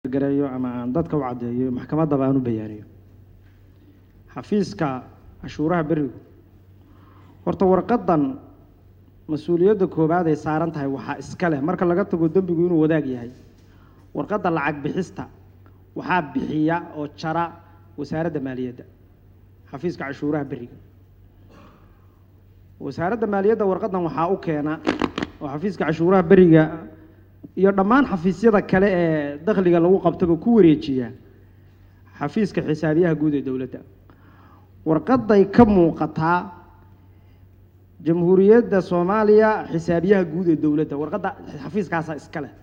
gareeyo ama aan dadka u caddeeyo maxkamaddaba aan u bayaaniyo xafiiska cashuuraha berigu horta warqaddan mas-uuliyadda koowaad ay saaran tahay waxaa iska leh marka laga tago dembigu inuu wadaag yahay warqadda lacag bixista waxaa bixiya oo jara wasaaradda maaliyadda xafiiska cashuuraha beriga wasaaradda maaliyadda warqaddan waxaa u keena oo xafiiska cashuuraha beriga iyo dhammaan xafiisyada kale ee dakhliga lagu qabtaba ku wareejiya xafiiska xisaabiyaha guud ee dowladda warqadday ka muuqataa jamhuuriyadda soomaaliya xisaabiyaha guud ee dowladda warqadda xafiiskaasaa iska leh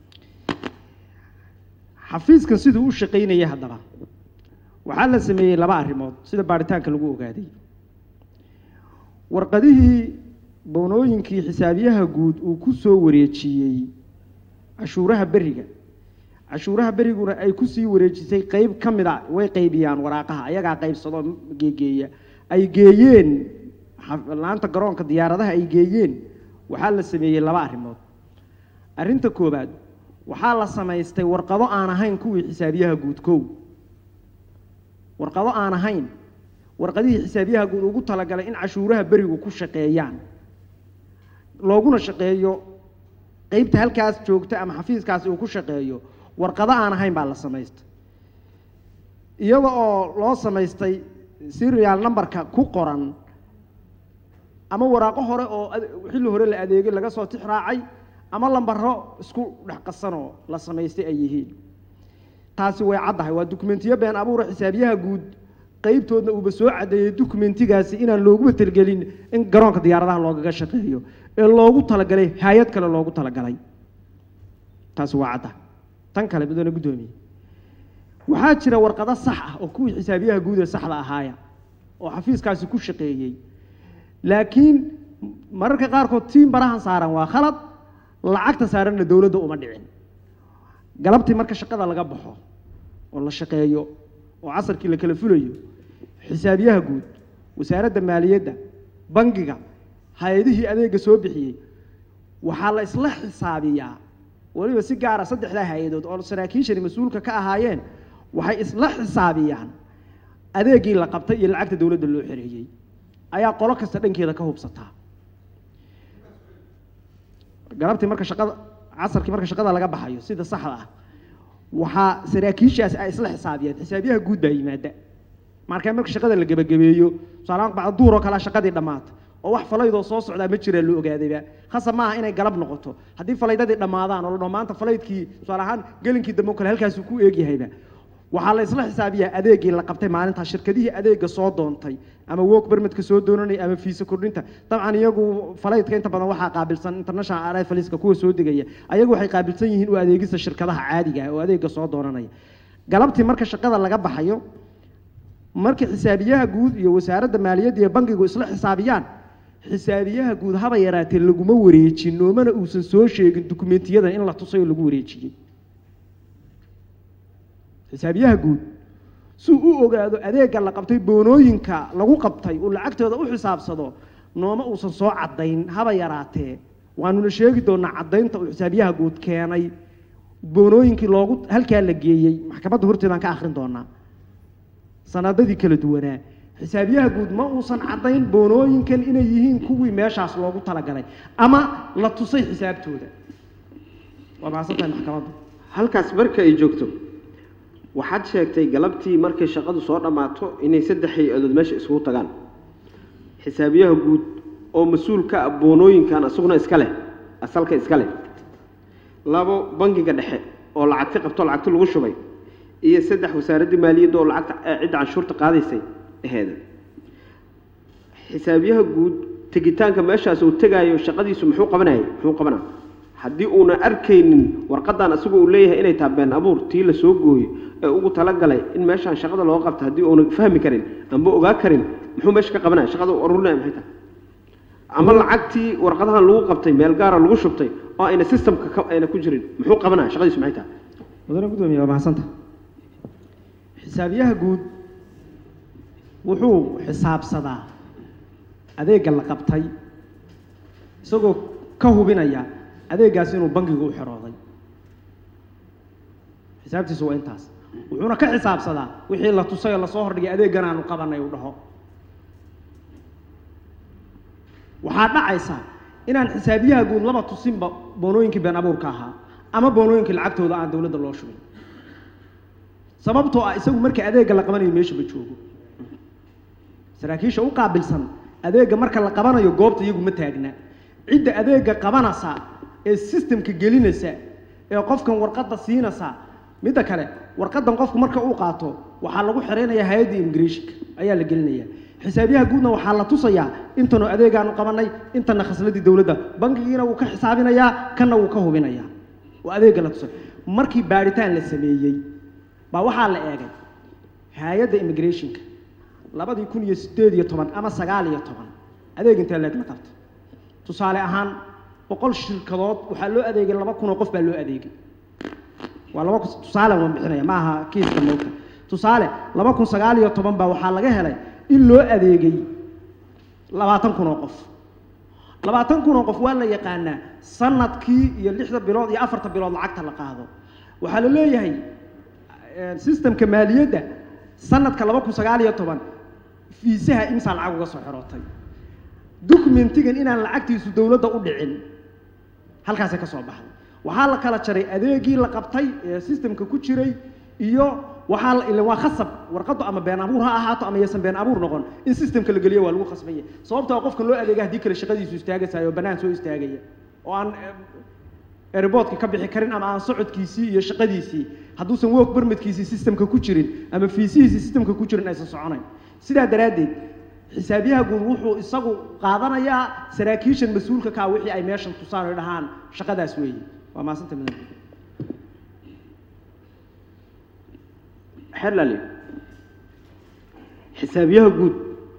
xafiiskan siduu u shaqaynaya haddaba waxaa la sameeyey laba arrimood sida baaritaanka lagu ogaaday warqadihii boonooyinkii xisaabiyaha guud uu ku soo wareejiyey cashuuraha beriga cashuuraha beriguna ay kusii wareejisay qeyb ka mid a way qaybiyaan waraaqaha ayagaa qaybsado geegeeya ay geeyeen laanta garoonka diyaaradaha ay geeyeen waxaa la sameeyey laba arrimood arrinta koowaad waxaa la samaystay warqado aan ahayn kuwii xisaabiyaha guud kow warqado aan ahayn warqadihii xisaabiyaha guud ugu talagalay in cashuuraha berigu ku shaqeeyaan looguna shaqeeyo qeybta halkaas joogta ama xafiiskaasi uu ku shaqeeyo warqado aan ahayn baa la samaystay iyada oo loo samaystay serial numberka ku qoran ama waraaqo hore oo xilli hore la adeegay laga soo tix raacay ama lambaro isku dhex qasanoo la samaystay ay yihiin taasi way caddahay waa dukumentiyo been abuura xisaabiyaha guud qeybtoodna uuba soo caddeeyey dukumentigaasi inaan looguba talgelin in garoonka diyaaradaha loogaga shaqeeyo ee loogu talagalay hay-ad kale loogu talagalay taasi waa cadda tan kale mudane guddoomiye waxaa jira warqado sax ah oo kuwii xisaabiyaha guud ee saxda ahaaya oo xafiiskaasi ku shaqeeyey laakiin mararka qaarkood tiin barahan saaran waa khalad lacagta saaranna dowladda uma dhicin galabtii marka shaqada laga baxo oo la shaqeeyo oo casarkii la kala fulayo xisaabiyaha guud wasaaradda maaliyadda bangiga hay-adihii adeega soo bixiyey waxaa la isla xisaabiyaa weliba si gaara saddexdaa hay-adood oo saraakiishani mas-uulka ka ahaayeen waxay isla xisaabiyaan adeegii la qabtay iyo lacagta dowladda loo xereeyey ayaa qolo kasta dhankeeda ka hubsataa galabtii marka shaqada casarkii marka shaqada laga baxayo sida saxda ah waxaa saraakiishaasi ay isla xisaabiyeen xisaabiyaha guud baa yimaada markaa marka shaqada la gebagabeeyo tusaalahaan bacda duur oo kalea shaqadii dhammaata oo wax falaydoo soo socdaa ma jiraa loo ogaadayba khasab maaha inay galab noqoto haddii falaydadii dhammaadaan oo la dhaho maanta falaydkii tusaale ahaan gelinkii dambe o kale halkaasuu ku eegyahayba waxaa la isla xisaabiyaa adeegii la qabtay maalintaa shirkadihii adeega soo doontay ama work permitka soo doonanaya ama fiisa kordhinta dabcan iyagu falaydka inta badan waxaa qaabilsan international arrivalska kuwa soo degaya ayagu waxay qaabilsan yihiin u adeegista shirkadaha caadiga ah oo adeega soo doonanaya galabtii marka shaqada laga baxayo markii xisaabiyaha guud iyo wasaaradda maaliyadda iyo bankigu isla xisaabiyaan xisaabiyaha guud haba yaraatee laguma wareejin noomana uusan soo sheegin dukumentiyada in la tusay oo lagu wareejiyey xisaabiyaha guud si u ogaado adeega la qabtay boonooyinka lagu qabtay uu lacagtooda u xisaabsado nooma uusan soo caddayn haba yaraatee waanuna sheegi doonaa caddaynta uu xisaabiyaha guud keenay boonooyinkii loogu halkaa la geeyey maxkamadda horteedaan ka akhrin doonaa sanadadii kala duwanaa xisaabiyaha guud ma uusan caddayn boonooyinkan inay yihiin kuwii meeshaas loogu talagalay ama la tusay xisaabtooda waa mahadsantahay maxkamaddu halkaas marka ay joogto waxaad sheegtay galabtii markay shaqadu soo dhammaato inay saddex hay-adood meesha isugu tagaan xisaabiyaha guud oo mas-uul ka ah boonooyinkan isaguna iska leh asalka iska leh labo bangiga dhexe oo lacagti qabto lacagti lagu shubay iyo saddex wasaaraddii maaliyadda oo lacagta cidda canshuurta qaadaysay aheeda xisaabiyaha guud tegitaanka meeshaas uu tegaayo shaqadiisu muxuu qabanayay muxuu qabanaa haddii uuna arkaynin warqadan isagu uu leeyahay inay tahay been abuur tii la soo gooyo ee ugu talagalay in meeshaan shaqada loo qabto haddii uuna fahmi karin amba ogaa karin muxuu meesha ka qabanaya shaqada u arurinaya maxay tahay ama lacagtii warqadahan lagu qabtay meel gaara lagu shubtay oo ayna systemka ka ayna ku jirin muxuu qabanaya shaqadiisu maxay tahay mudane gudoomiye waa mahadsanta xisaabiyaha guud wuxuu xisaabsadaa adeegga la qabtay isagoo ka hubinaya adeeggaas inuu bangigu u xerooday xisaabtiisu waa intaas wuxuuna ka xisaabsadaa wixii la tusay oo lasoo hordhigay adeeggan aanu qabanay uu dhaho waxaa dhacaysa inaan xisaabiyaha guud laba tusinba boonooyinkii been abuurka ahaa ama boonooyinkii lacagtooda aan dowladda loo shubin sababtoo ah isagu marka adeegga la qabanayo meeshaba joogo saraakiisha u qaabilsan adeegga marka la qabanayo goobta iyagu ma taagna cidda adeegga qabanaysa ee systemka gelinaysa ee qofkan warqadda siinaysa midda kale warqaddan qofku marka uu qaato waxaa lagu xiraynayaa hay-adda immigrationka ayaa la gelinaya xisaabiyaha guudna waxaa la tusayaa intanu adeegaanu qabanay intana khasladii dowladda bankigiina wuu ka xisaabinayaa kanna wuu ka hubinayaa oo adeegga la tusay markii baadhitaan la sameeyey baa waxaa la eegay hay-adda immigrationka labadii kun iyo sideed iyo toban ama sagaal iyo toban adeeg intee leeg la qabtay tusaale ahaan boqol shirkadood waxaa loo adeegay laba kun oo qof baa loo adeegay waa laba kun tusaale waan bixinaya ma aha kiiska moogta tusaale laba kun sagaal iyo toban baa waxaa laga helay in loo adeegay labaatan kun oo qof labaatan kun oo qof waa la yaqaanaa sanadkii iyo lixda bilood iyo afarta bilood lacagta la qaado waxaa la leeyahay systemka maaliyadda sanadka laba kun sagaal iyo toban fiisaha imsaa lacag uga soo xirootay documentigan inaan lacagtiisu dowladda u dhicin halkaasay ka soo baxday waxaa la kala jaray adeegii la qabtay ee systemka ku jiray iyo waxaa la- ileen waa khasab warqaddu ama been abuur ha ahaato ama yaysan been abuur noqon in systemka la geliyo waa lagu khasbaya sababtoo ah qofkan loo adeega haddii kale shaqadiisu istaagasayo oo bannaan soo istaagaya oo aan airboodka ka bixi karin ama aan socodkiisii iyo shaqadiisii hadduusan work permitkiisii systemka ku jirin ama fiisihiisii systemka ku jirin aysan soconayn sidaa daraaddeed xisaabiyaha guud wuxuu isagu qaadanayaa saraakiishan mas-uulka kaa wixii ay meeshan tusaan oy dhahaan shaqadaas weeye waa maasanta mudan xelali xisaabiyaha guud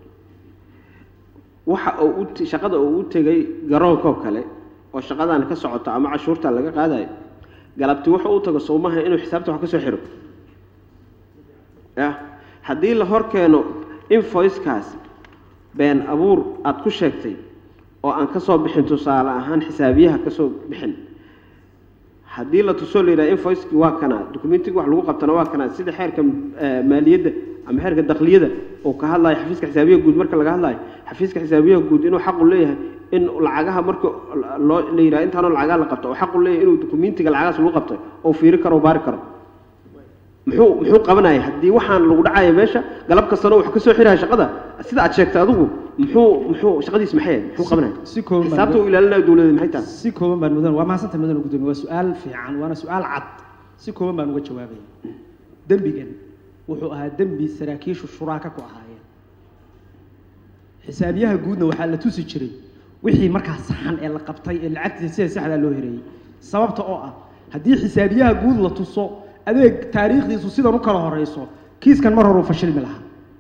waxa uu u t- shaqada uu u tegay garoonkoo kale oo shaqadan ka socoto ama cashuurta laga qaadayo galabti wuxuu u tago soomaha inuu xisaabta wax ka soo xiro ya haddii la hor keeno invoicekaas been abuur aada ku sheegtay oo aan ka soo bixin tusaale ahaan xisaabiyaha ka soo bixin haddii la tusoo la yidhaha invoicekii waa kanaa documentiga wax lagu qabtana waa kanaa sida xeerka eh, maaliyadda ama xeerka dakliyada oo ka hadlayo xafiiska xisaabiyaha guud marka laga hadlayo xafiiska xisaabiyaha guud inuu xaqu leeyahay in lacagaha marka loo la yidhaha intaanoo lacagaha la qabto oo xaqu leeyahay inuu documentiga lacagahaas lagu qabtay oo fiiri karo oo baari karo muxuu muxuu qabanaya haddii waxaan lagu dhacaya meesha galab kastana wax ka soo xiraya shaqada sida aad sheegtay adigu muxuu muxuu shaqadiis maxay ahayd muxuu qabanaya si kooban baan- xisaabta uu ilaalinayo dowladda maxay tahay si kooban baan mudan waa mahadsantahay mudan gudoomiye waa su-aal fiican waana su-aal cad si kooban baan uga jawaabaya dembigan wuxuu ahaa dembi saraakiishu shuraaka ku ahaayeen xisaabiyaha guudna waxaa la tusi jiray wixii markaa saxan ee la qabtay ee lacagtiisa sida saxdaa loo hereeyey sababta oo ah haddii xisaabiyaha guud la tuso adeeg taariikhdiisu sidan u kala horeyso kiiskan mar horuu fashilmi lahaa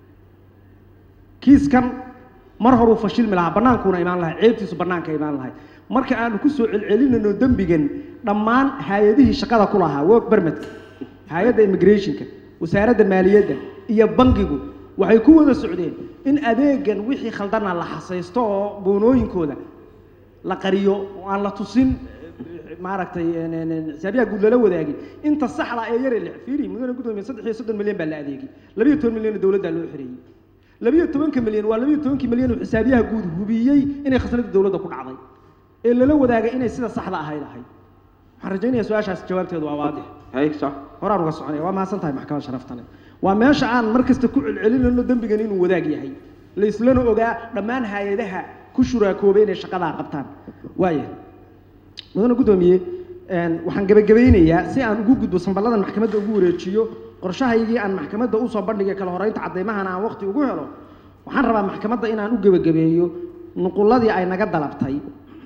kiiskan mar horuu fashilmi lahaa banaankuuna imaan lahay ceebtiisu banaanka imaan lahay marka aanu ku soo celcelinayno dembigan dhammaan hay-adihii shaqada ku lahaa work permitka hay-adda immigrationka wasaaradda maaliyadda iyo bangigu waxay ku wada socdeen in adeegan wixii khaldana la xasaysto oo boonooyinkooda la qariyo oo aan la tusin eh, maaragtay en- en- en, xisaabiyaha guud lala wadaagin inta saxda ee yare lix fiiri mudane gudoomiye saddex iyo soddon milyan baa la adeegay labiyo toban milyan dowladdaa loo xereeyey labiyo tobanka milyan waa labiyo tobankii milyan uu xisaabiyaha guud hubiyey inay khasnada dowladda ku dhacday ee lala wadaagay inay sida saxda ahayd ahayd waxaan rajaynayaa su-aashaas jawaabteedu waa waadix hay sax horaan uga soconaya waa mahadsan tahay maxkamad sharaftale waa meesha aan mar kasta ku celcelinayno dembigan inuu wadaag yahay la islana ogaa dhammaan hay-adaha ku shuraakoobay inay shaqadaa qabtaan waaya mudane guddoomiye een, waxaan gebagabaynayaa si aan ugu gudbo sanballadan maxkamadda ugu wareejiyo qorshahaygii aan maxkamadda usoo bandhigay kala horeynta caddaymahana aan waqti ugu helo waxaan rabaa maxkamadda inaan u gebagabeeyo nuqulladii ay naga dalabtay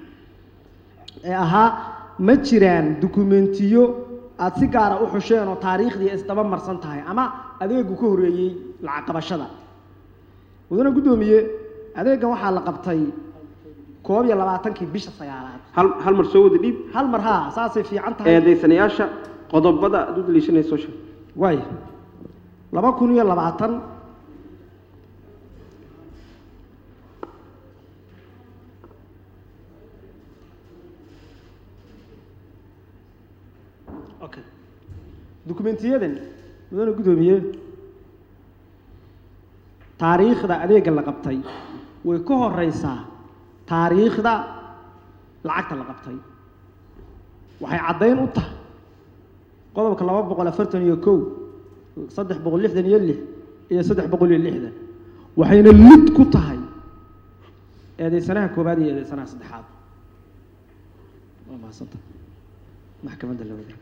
ee ahaa ma jiraan dukumentiyo aad si gaara u xusheen oo taariikhdii isdaba marsan tahay ama adeegu ka horeeyey lacag qabashada mudane guddoomiye adeegan waxaa la qabtay koob iyo labaatankii bisha sagaalaad hal hal mar soo wada dhiib hal mar haa saasay fiican tahay eedaysanayaasha qodobada aad u daliishanayso sheeg waaya laba kun iyo labaatan okay dukumentiyadan mudane guddoomiye taariikhda adeega la qabtay way ka horeysaa taariikhda lacagta la qabtay waxay caddayn u tahay qodobka laba boqol afartan iyo kow saddex boqol lixdan iyo lix iyo saddex boqol iyo lixdan waxayna lid ku tahay eedeysanaha koowaad iyo eedeysanaha saddexaad waa mahadsanta maxkamadda la wadaag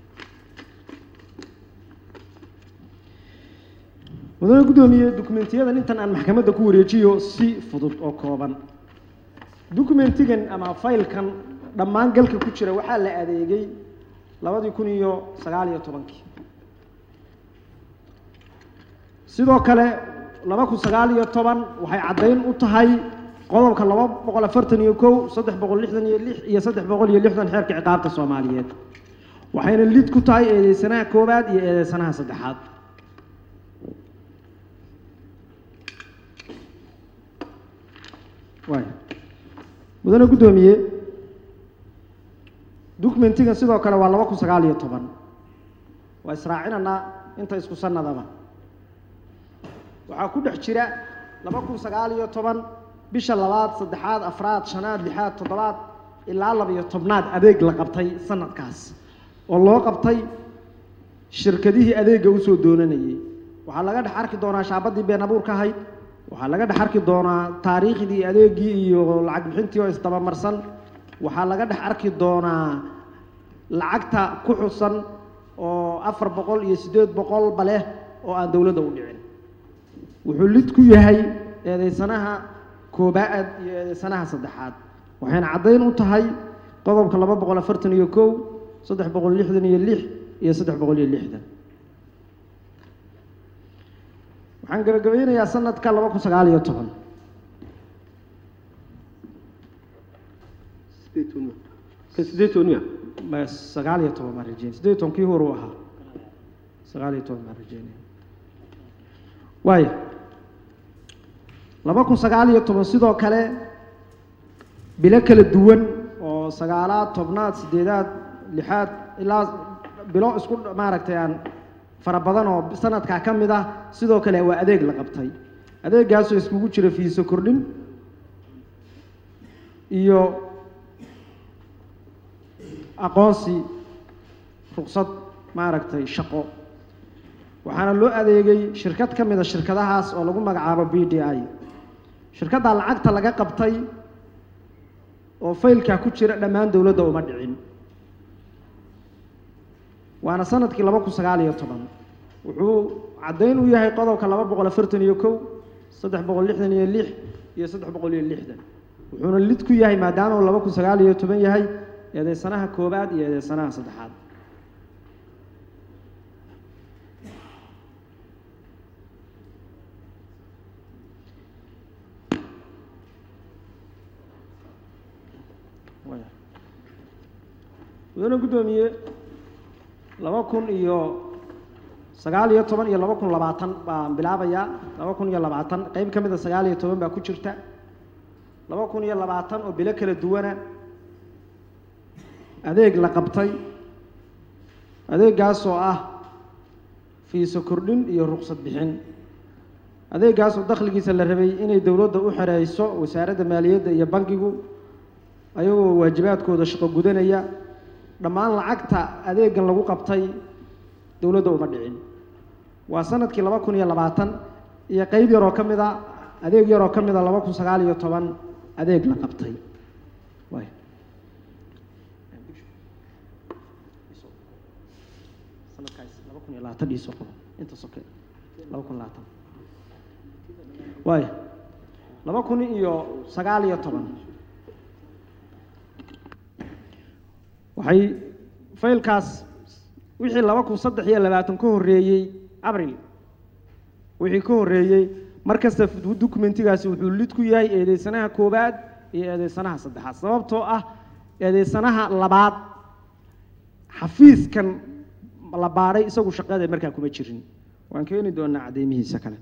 mudane guddoomiye dukumentiyadan intan aan maxkamadda ku wareejiyo si fudud oo kooban dukumentigan ama faylkan dhammaan galka ku jira waxaa la adeegay labadii kun iyo sagaal iyo tobankii sidoo kale laba kun sagaal iyo toban waxay caddayn u tahay qodobka laba boqol afartan iyo kow saddex boqol lixdan iyo lix iyo saddex boqol iyo lixdan xeerka ciqaabta soomaaliyeed waxayna lid ku tahay eedeysanaha koowaad iyo eedeysanaha saddexaad waay mudane guddoomiye documentigan sidoo kale waa laba kun sagaal iyo toban waa israacinanaa inta isku sanadaba waxaa ku dhex jira laba kun sagaal iyo toban bisha labaad saddexaad afraad shanaad lixaad toddobaad ilaa laba-iyo tobnaad adeeg la qabtay sanadkaas oo loo qabtay shirkadihii adeegga usoo doonanayay waxaa laga dhex arki doonaa shaabadii been abuurka ahayd waxaa laga dhex arki doonaa taariikhdii adeeggii iyo lacag bixintii oo isdabamarsan waxaa laga dhex arki doonaa lacagta ku xusan oo afar boqol iyo siddeed boqolba leh oo aan dowladda u dhicin wuxuu lid ku yahay eedeysanaha koobaad iyo eedeysanaha saddexaad waxayna caddayn u tahay qodobka laba boqol afartan iyo kow saddex boqol lixdan iyo lix iyo saddex boqol iyo lixdan waxaan gabagabeynayaa sanadka laba kun sagaal iyo toban ka sideed toban miya ma sagaal iyo toban baan rajeynay siddeed iyo toban kii hore u ahaa sagaal iyo toban baan rajeynaya waayo laba kun sagaal iyo toban sidoo kale bilo kala duwan oo sagaalaad tobnaad siddeedaad lixaad ilaa bilo isku maaragtay aan fara badan oo sanadkaa ka mid ah sidoo kale waa adeeg la qabtay adeeggaasoo iskugu jira fiiso kordhin iyo aqoonsi ruqsad maaragtay shaqo waxaana loo adeegay shirkad ka mid a shirkadahaas oo lagu magacaabo b d i shirkaddaa lacagta laga qabtay oo faylkaa ku jira dhammaan dowladda uma dhicin waana sanadkii laba kun sagaal iyo toban wuxuu caddayn u yahay qodobka laba boqol afartan iyo kow saddex boqol lixdan iyo lix iyo saddex boqol iyo lixdan wuxuuna lid ku yahay maadaama uu laba kun sagaal iyo toban yahay eedeysanaha koobaad iyo eedeysanaha saddexaad mudane guddoomiye laba kun iyo sagaal iyo toban iyo laba kun labaatan baan bilaabayaa laba kun iyo labaatan qeyb ka mid a sagaal iyo toban baa ku jirta laba kun iyo labaatan oo bilo kala duwana adeeg la qabtay adeeggaasoo ah fiiso kordhin iyo ruqsad bixin adeeggaasoo dakhligiisa la rabay inay dowladda u xereyso wasaaradda maaliyadda iyo bankigu ayagoo waajibaadkooda shaqo gudanaya dhammaan lacagta adeegan lagu qabtay dowladda uma dhicin waa sanadkii laba kun iyo labaatan iyo qeyb yaroo ka mid a adeeg yaroo ka mid a laba kun sagaal iyo toban adeeg la qabtay waay sanadkaas laba kun iyo labaatan dhiisoo qabo inta soke laba kun labaatan waay laba kun iyo sagaal iyo toban waxay faylkaas wixii laba kun saddex iyo labaatan ka horreeyey abril wixii ka horreeyey mar kasta documentigaasi wuxuu lid ku yahay eedeysanaha koowaad iyo eedeysanaha saddexaad sababtoo ah eedeysanaha labaad xafiiskan la baadhay isagu shaqada markaa kuma jirin waan keeni doonaa cadeymihiisa kale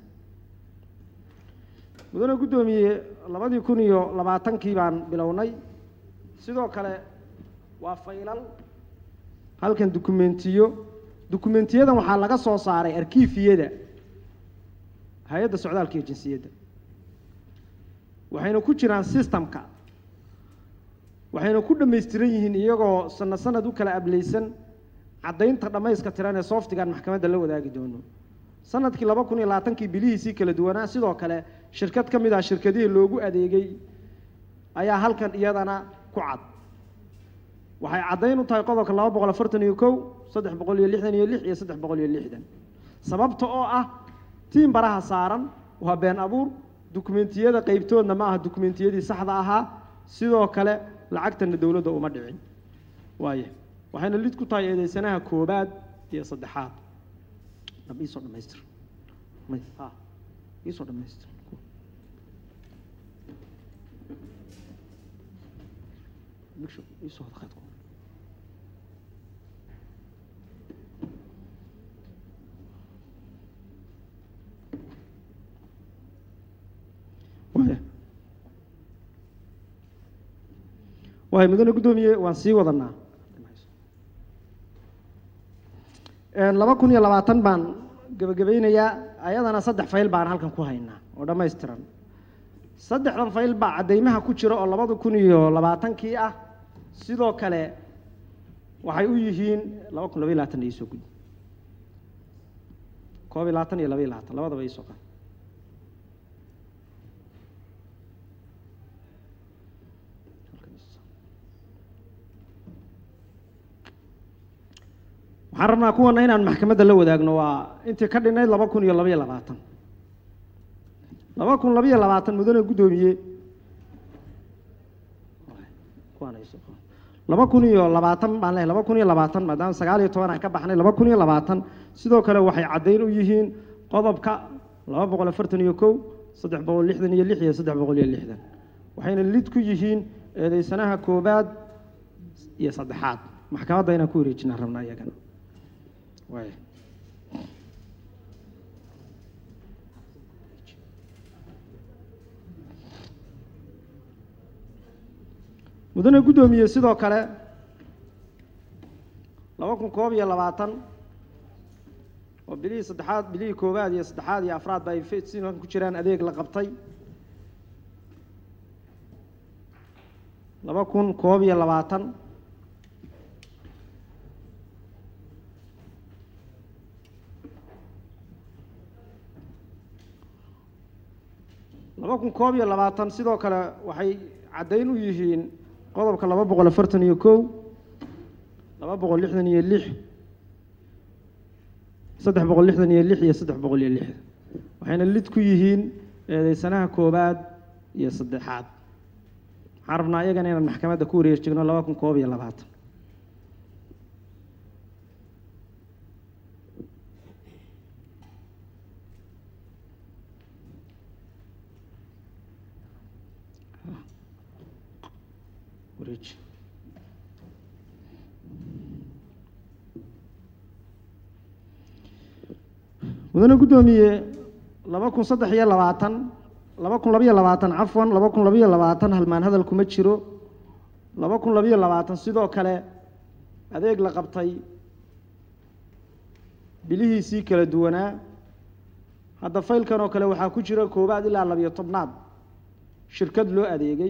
mudane guddoomiye labadii kun iyo labaatankii baan bilownay sidoo kale waa faylal halkan dukumentiyo dukumentiyadan waxaa laga soo saaray arkiifiyada hay-adda socdaalka iyo jinsiyadda waxayna ku jiraan systemka waxayna ku dhammaystiran yihiin iyagoo sanad sanad u kala ableysan caddaynta dhammayska tiran ee softigaan maxkamadda la wadaagi doono sanadkii laba kun iyo labaatankii bilihiisii kala duwanaa sidoo kale shirkad ka mid ah shirkadihii loogu adeegay ayaa halkan iyadana ku cad waxay caddayn u tahay qodobka laba boqol afartan iyo kow saddex boqol iyo lixdan iyo lix iyo saddex boqol iyo lixdan sababta oo ah tiim baraha saaran waa been abuur dukumentiyada qeybtoodna ma aha dukumentiyadii saxda ahaa sidoo kale lacagtana dowladda uma dhicin waaye waxayna lid ku tahay eedeysanaha koobaad iyo saddexaad dhab iisoo dhamaystir may ha iisoo dhamaystir Bigsho, iisoo wada qaad kuwa. waaya waaya mudane guddoomiye waan sii wadanaa laba kun iyo labaatan baan gebagabaynayaa ayadana saddex fayl baan halkan ku haynaa oo dhammaystiran saddexdan fayl baa caddaymaha ku jira oo labada kun iyo labaatankii ah sidoo kale waxay u yihiin laba kun labaiy labaatan iisoo gudi koob iyo labaatan iyo laba iyo labaatan labadaba iisoo qad waxaan rabnaa kuwana inaan maxkamadda la wadaagno waa intii ka dhinayd laba kun iyo labaiyo labaatan laba kun labaiyo labaatan mudane guddoomiye laba kun iyo labaatan baan lehay laba kun iyo labaatan maadaama sagaal iyo toban aan ka baxnay laba kun iyo labaatan sidoo kale waxay caddayn u yihiin qodobka laba boqol afartan iyo kow saddex boqol lixdan iyo lix iyo saddex boqol iyo lixdan waxayna lid ku yihiin eedeysanaha koobaad iyo saddexaad maxkamadda inaan ku wareejinaan rabnaa iyagana waay mudane guddoomiye sidoo kale laba kun koob iyo labaatan oo bilihii saddexaad bilihii koowaad iyo saddexaad iyo afraad ba ay sidan ku jiraan adeeg la qabtay laba kun koob iyo labaatan laba kun koob iyo labaatan sidoo kale waxay caddayn u yihiin qodobka laba boqol afartan iyo kow laba boqol lixdan iyo lix saddex boqol lixdan iyo lix iyo saddex boqol iyo lixdan waxayna lid ku yihiin eedeysanaha koobaad iyo saddexaad waxaan rabnaa iyagana inaan maxkamadda ku wareejigno laba kun koob iyo labaatan wareeji mudane guddoomiye laba kun saddex iyo labaatan laba kun labaiyo labaatan cafwan laba kun labaiyo labaatan halmaan hadal kuma jiro laba kun labaiyo labaatan sidoo kale adeeg la qabtay bilihiisii kala duwanaa hadda faylkan oo kale waxaa ku jira koowaad ilaa labiyo tobnaad shirkad loo adeegay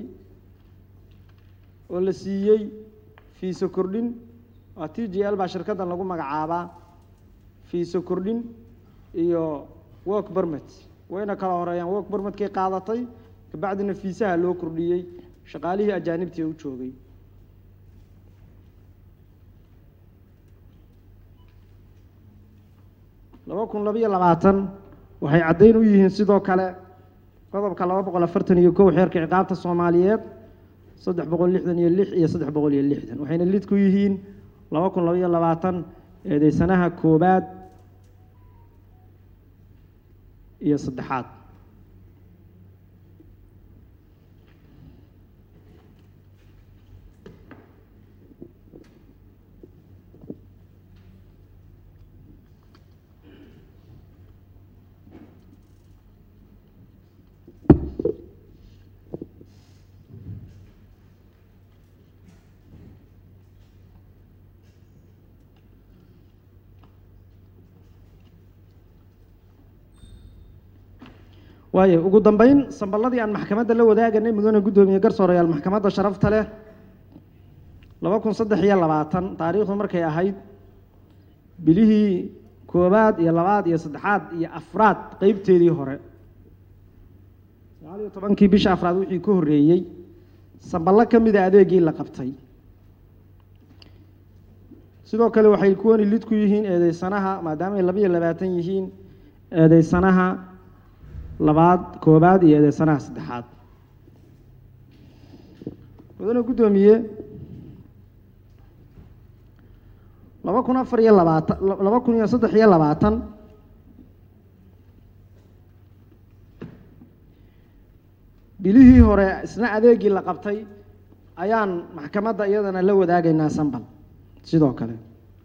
oo la siiyey fiiso kordhin waa t g l baa shirkaddan lagu magacaabaa fiiso kordhin iyo work bermet wayna kala horeeyaan work bermetkay qaadatay kabacdina fiisaha loo kordhiyey shaqaalihii ajaanibtii u joogay laba kun labaiyo labaatan waxay caddayn u yihiin sidoo kale qodobka laba boqol afartan iyo kow xeerka ciqaabta soomaaliyeed saddex boqol lixdan iyo lix iyo saddex boqol iyo lixdan waxayna lid ku yihiin laba kun labaiyo labaatan eedeysanaha koobaad iyo saddexaad waayo ugu dambeyn samballadii aan maxkamadda la wadaaganay mudane guddoomiye garsoorayaal maxkamadda sharafta leh laba kun saddex iyo labaatan taariikhdu markay ahayd bilihii koowaad iyo labaad iyo saddexaad iyo afraad qeybteedii hore sagaal iyo tobankii bisha afraad wixii ka horreeyey samballo ka mida adeegii la qabtay sidoo kale waxay kuwani lid ku yihiin eedeysanaha maadaama ay laba iyo labaatan yihiin eedeysanaha labaad koobaad iyo eedeysanaha saddexaad mudane guddoomiye laba kun afar iyo labaatan laba kun iyo saddex iyo labaatan bilihii hore isna adeegii la qabtay ayaan maxkamadda iyadana la wadaagaynaa sambal sidoo kale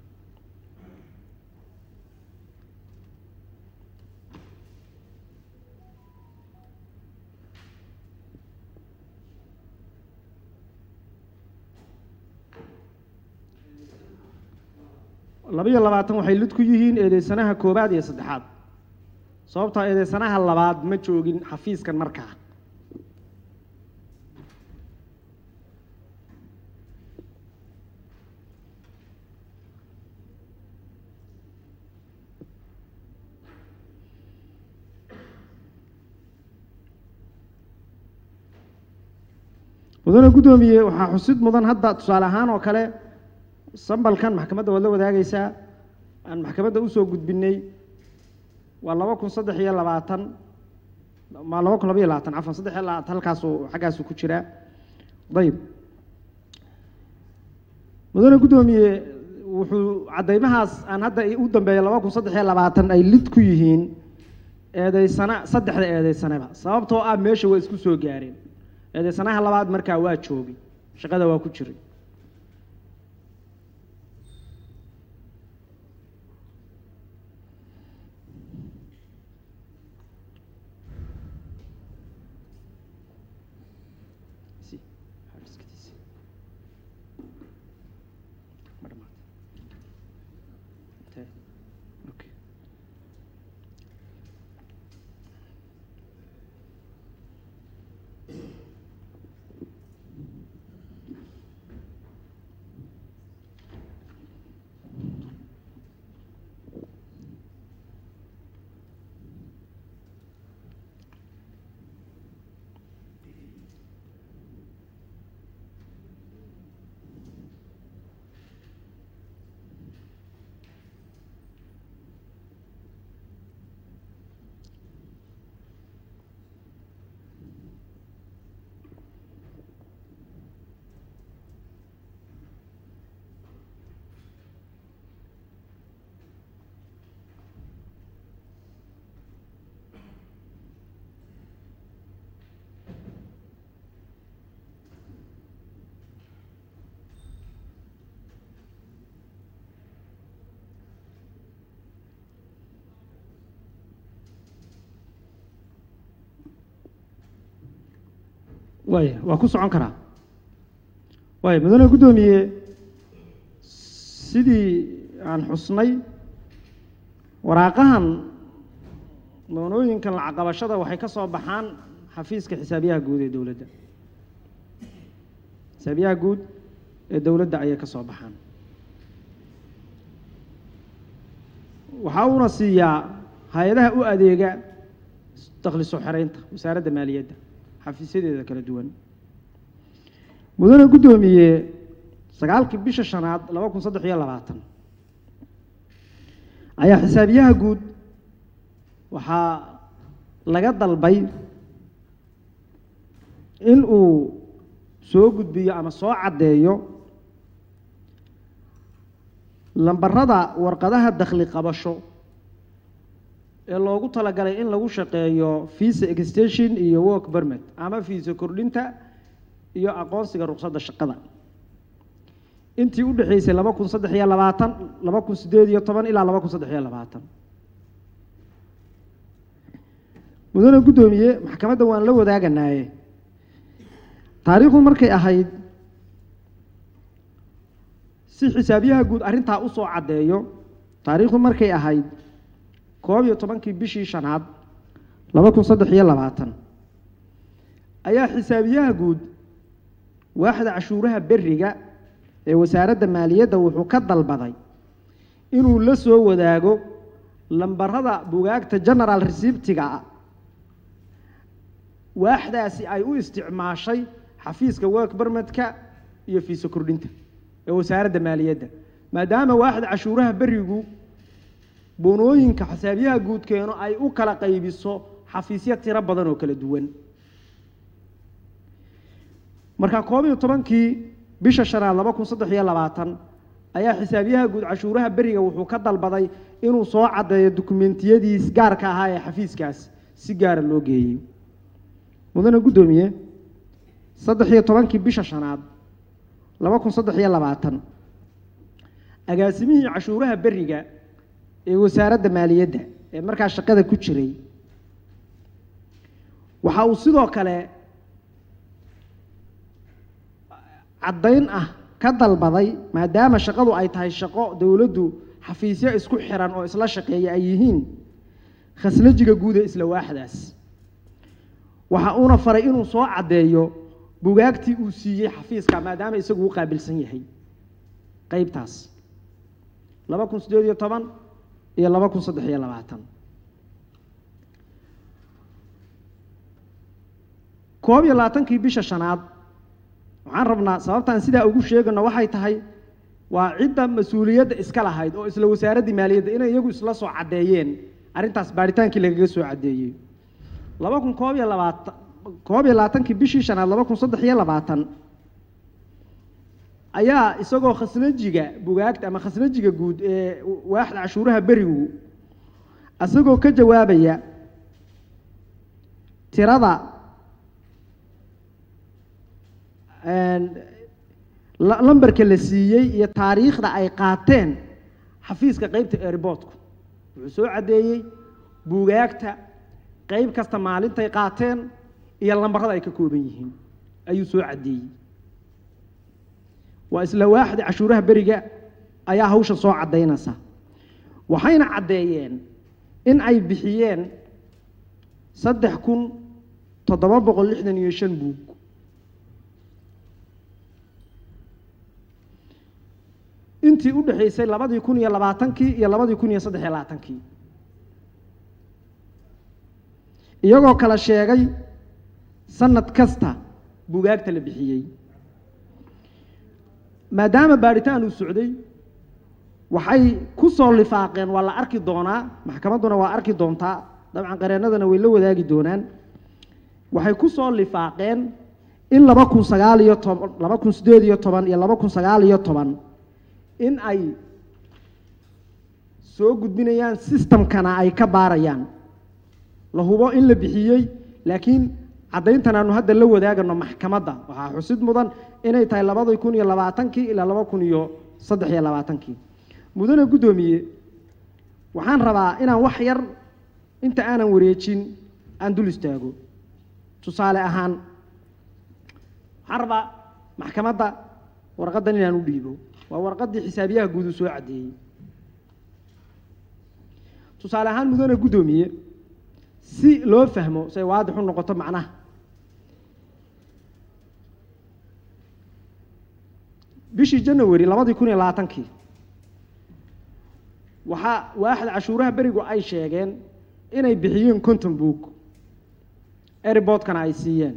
laba iyo labaatan waxay lid ku yihiin eedeysanaha koobaad iyo saddexaad sababtoo eedeysanaha labaad ma joogin xafiiskan markaa mudane guddoomiye waxaa xusid mudan hadda tusaale ahaan oo kale sambalkan maxkamadda waad la wadaagaysaa aan maxkamadda usoo gudbinay waa laba kun saddex iyo labaatan ma laba kun laba iyo labaatan cafan saddex iyo labaatan halkaasu xaggaasu ku jiraa ayib mudane guddoomiye wuxuu caddaymahaas aan hadda u dambeeya laba kun saddex iyo labaatan ay lid ku yihiin eedeysana saddexda eedeysanaba sababtoo ah meesha waa isku soo gaareen eedeysanaha labaad markaa waa joogay shaqada waa ku jiray waaya waa ku socon karaa waaya mudane guddoomiye sidii aan xusnay waraaqahan doonooyinkan lacaqabashada waxay ka soo baxaan xafiiska xisaabiyaha guud ee dowladda xisaabiyaha guud ee dowladda ayay ka soo baxaan waxaa uuna siiyaa hay-adaha u adeega dakhli soo xereynta wasaaradda maaliyadda xafiisyadeeda kala duwan mudane guddoomiye sagaalkii bisha shanaad laba kun saddex iyo labaatan ayaa xisaabiyaha guud waxaa laga dalbay in uu soo gudbiyo ama soo caddeeyo lambarada warqadaha dakhli qabasho ee loogu talagalay in lagu shaqeeyo visa extension iyo work permit ama visa kordhinta iyo aqoonsiga ruqsadda shaqada intii u dhexaysay laba kun saddex iyo labaatan laba kun siddeed iyo toban ilaa laba kun saddex iyo labaatan mudane guddoomiye maxkamadda waan la wadaaganaye taariikhdu markay ahayd si xisaabiyaha guud arrintaa usoo caddeeyo taariikhdu markay ahayd koob iyo tobankii bishii shanaad laba kun saddex iyo labaatan ayaa xisaabiyaha guud waaxda cashuuraha beriga ee wasaaradda maaliyadda wuxuu ka dalbaday inuu la soo wadaago lambarada bugaagta general resibtiga ah waaxdaasi ay u isticmaashay xafiiska work bermedka iyo fiiso kordhinta ee wasaaradda maaliyadda maadaama waaxda cashuuraha berigu boonooyinka xisaabiyaha guudkeenu ay u kala qaybiso xafiisyo tiro badan oo kala duwan marka koob iyo tobankii bisha shanaad laba kun saddex iyo labaatan ayaa xisaabiyaha guud cashuuraha beriga wuxuu ka dalbaday inuu soo caddeeyo dukumentiyadiis gaarka ahaa ee xafiiskaas si gaara loo geeyey mudane guddoomiye saddex iyo tobankii bisha shanaad laba kun saddex iyo labaatan agaasimihii cashuuraha beriga ee wasaaradda maaliyadda ee markaa shaqada ku jiray waxa uu sidoo kale caddayn ah ka dalbaday maadaama shaqadu ay tahay shaqo dowladdu xafiisyo isku xiran oo isla shaqeeya ay yihiin khaslajiga guud ee isla waaxdaas waxa uuna faray inuu soo caddeeyo bugaagtii uu siiyey xafiiska maadaama isagu u qaabilsan yahay qeybtaas laba kun siddeed iyo toban iyo laba kun saddex iyo labaatan koob iyo labaatankii bisha shanaad waxaan rabnaa sababtaan sidaa ugu sheegano waxay tahay waa cidda mas-uuliyadda iska lahayd oo isla wasaaraddii maaliyadda inay iyagu isla soo caddeeyeen arrintaas baaritaankii lagaga soo caddeeyey laba kun koob iyo labaatan koob iyo labaatankii bishii shanaad laba kun saddex iyo labaatan ayaa isagoo khasnajiga bugaagta ama khasnajiga guud ee waaxda cashuuraha berigu isagoo ka jawaabaya tirada lambarka la siiyey iyo taariikhda ay qaateen xafiiska qeybta airboortku wuxuu soo caddeeyey buugaagta qeyb kasta maalintay qaateen iyo lambarada ay ka kooban yihiin ayuu soo caddeeyey waa isla waaxda cashuuraha beriga ayaa hawsha soo caddaynaysa waxayna caddeeyeen in ay bixiyeen saddex kun toddoba boqol lixdan iyo shan buug intii u dhexaysay labadii kun iyo labaatankii iyo labadii kun iyo saddex iyo labaatankii iyagoo kala sheegay sanad kasta bugaagta la bixiyey maadaama baadhitaan uu socday waxay ku soo lifaaqeen waa la arki doonaa maxkamadduna waa arki doontaa dabcan qareennadana way la wadaagi doonaan waxay ku soo lifaaqeen in laba kun sagaal iyo toban laba kun siddeed iyo toban iyo laba kun sagaal iyo toban in ay soo gudbinayaan sistamkana ay ka baarayaan la hubo in la bixiyey laakiin caddayntan aanu hadda la wadaagano maxkamadda waxaa xusid mudan inay tahay labadii kun iyo labaatankii ilaa laba kun iyo saddex iyo labaatankii mudane guddoomiye waxaan rabaa inaan wax yar inta aanan wareejin aan dul istaago tusaale ahaan waxaan rabaa maxkamadda warqaddan inaan u dhiibo waa warqaddii xisaabiyaha guud uu soo caddeeyey tusaale ahaan mudane guddoomiye si loo fahmo say waadix u noqoto macnaha bishii janawari labadii kun iyo labaatankii waxaa waaxda cashuuraha berigu ay sheegeen inay bixiyeen conton book airboodkana ay siiyeen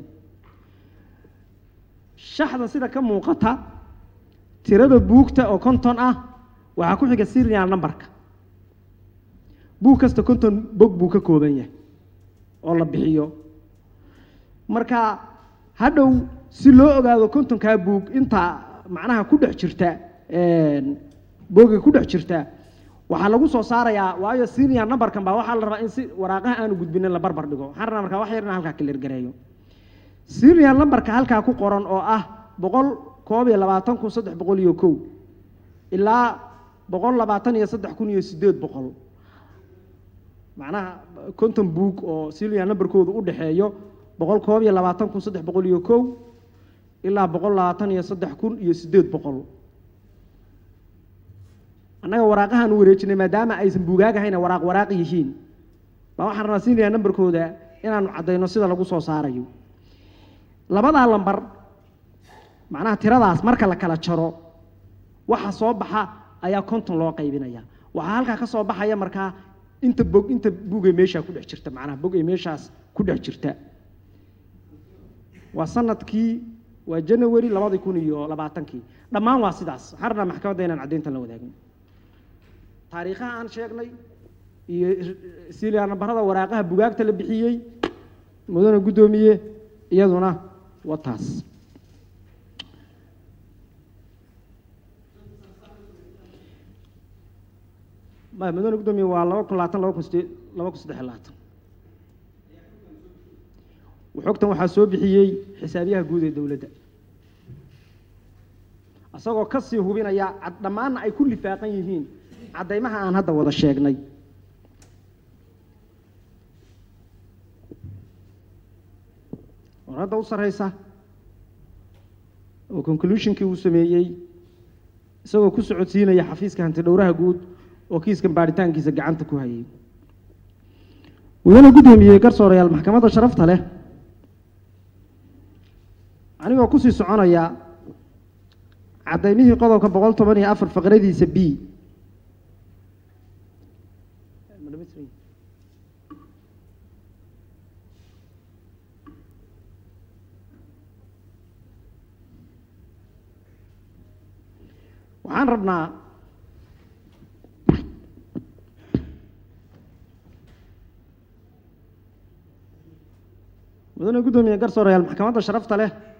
shaxda sida ka muuqata tirada buugta oo konton ah waxaa ku xiga serial numberka buug kasta konton bog buu ka kooban yahay oo la bixiyo marka hadhow si loo ogaado kontonkaa buug inta macnaha ku dhex jirta booga ku dhex jirta waxaa lagu soo saarayaa waayo senior numberkan baa waxaa la rabaa in si waraaqaha aanu gudbinin la barbar dhigo waxaan rabaa markaa wax yar inaan halkaa kalergareeyo senior numberka halkaa ku qoran oo ah boqol koob iyo labaatan kun saddex boqol iyo kow ilaa boqol labaatan iyo saddex kun iyo siddeed boqol macnaha konton book oo senior numberkoodu u dhexeeyo boqol koob iyo labaatan kun saddex boqol iyo kow ilaa boqol labaatan iyo saddex kun iyo siddeed boqol annaga waraaqahaan u wareejinay maadaama aysan buugaag ahayna waraaq waraaq yihiin baa waxaan rabnaa siinayaa nambarkooda inaanu caddayno sida lagu soo saarayo labadaa lambar macnaha tiradaas marka la kala jaro waxa soo baxa ayaa konton loo qaybinaya waxaa halkaa ka soo baxaya markaa inta bog inta bugay meeshaa ku dhex jirta macnaha bog ay meeshaas ku dhex jirta waa sanadkii waa janawari labadi kun iyo labaatankii dhammaan waa sidaas waxaan rabnaa maxkamadda inaan caddayntan la wadaagno taariikhaha aan sheegnay iyo siliyaa nambarada waraaqaha bugaagta la bixiyey mudane guddoomiye iyaduna waa taas maya mudane guddoomiye waa laba kun labaatan laba kun side laba kun saddex iyo labaatan xogtan waxaa soo bixiyey xisaabiyaha guud ee dowladda isagoo ka sii hubinaya cad dhammaanna ay ku lifaaqan yihiin caddaymaha aan hadda wada sheegnay warradda u sarreysa oo conclusionkii uu sameeyey isagoo ku socodsiinaya xafiiska hanti dhowraha guud oo kiiskan baaritaankiisa gacanta ku hayay mudane guddoomiyey garsoorayaal maxkamadda sharafta leh anigoo kusii soconaya caddaymihii qodobka boqol toban iyo afar faqradiisa b waxaan rabnaa mudane guddoomiye garsoorayaal maxkamadda sharafta leh